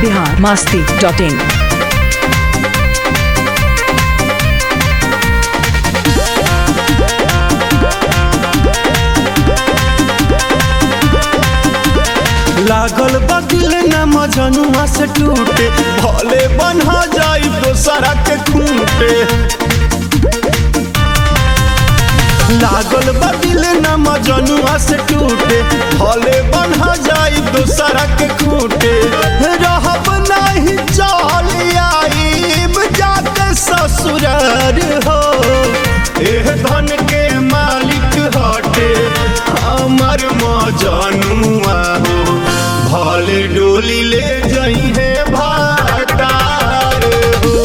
Bihar Masti dot in लागल बदिल न मजनुआ से टूटे भले बन्हा जाई दोसरा के खूंटे लागल बदिल न मजनुआ से टूटे भले बन्हा जाई दोसरा के खूंटे रहब नहीं चल आईब जाके ससुरार हो एह धन के मालिक हटे हमर मजनुआ हो भले डोली ले जाई है भाटार हो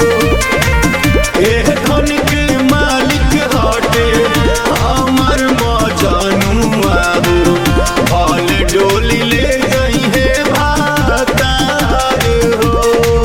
एह धन के मालिक हटे हमर मजनुआ हो भले डोली ले जाई है भाटार हो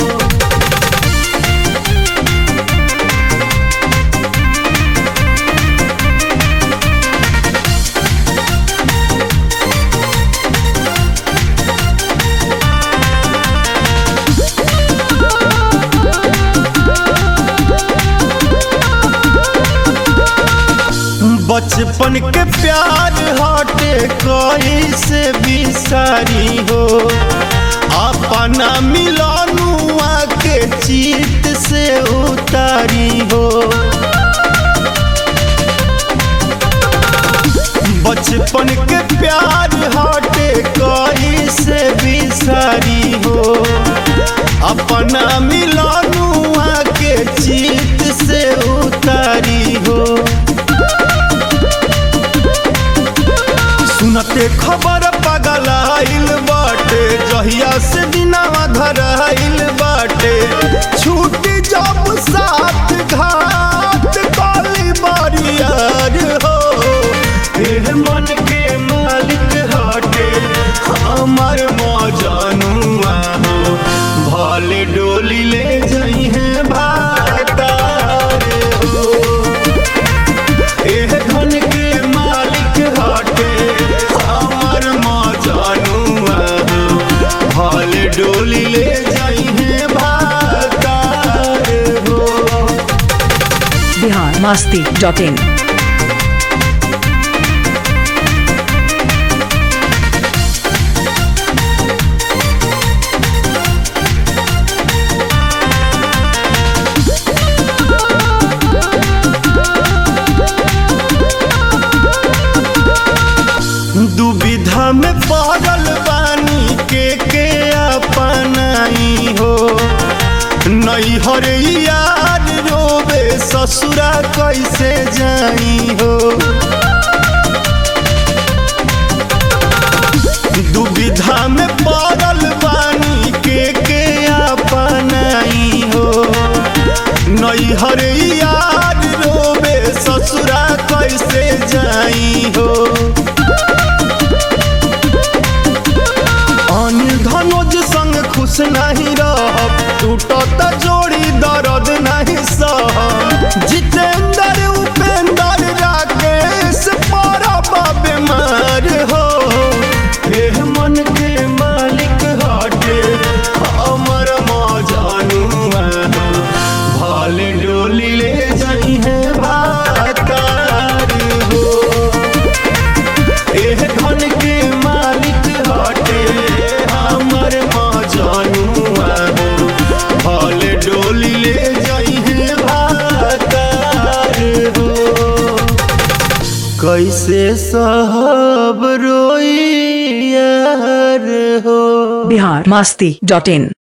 बचपन के प्यार हटे कोई से बिसारी हो अपना मिलनुआ के चीत से उतारी हो बचपन के प्यार हटे कोई से बिसारी हो अपना मिलनुआ के चीत से उतारी हो सुनते खबर पगल आइल बाटे जहिया से दिनावा धराइल बाटे छूटी जब साथ घाट काली बारियार हो एह मन के मालिक हटे हमर मजनुआ हो भले डोली ले जाई है भातार हो एह धन के मालिक हटे हमर मजनुआ हो भले डोली ले जाई है भातार हो बिहार मास्ती डॉट इन दुविधा में पड़ल बानी के के अपनाई हो नैहर यार रोबे ससुरा कैसे जाई हो दुविधा में पड़ल बानी के के अपनाई हो नैहर यार रोबे ससुरा कैसे जाई हो अनिल धनोज संग खुश नहीं रहब टूटत जोड़ी दर्द नहीं सहब जितेंद्र उपेंद्र राकेश परब बीमार हो एह मन के मालिक हटे हमर मजनुआ हो भले डोली ले जाई है भातार हो एह धन के मालिक हटे हमर मजनुआ हो भले डोली ले जाई है भातार हो कैसे सहब रोई यार हो बिहार मास्ती डॉट इन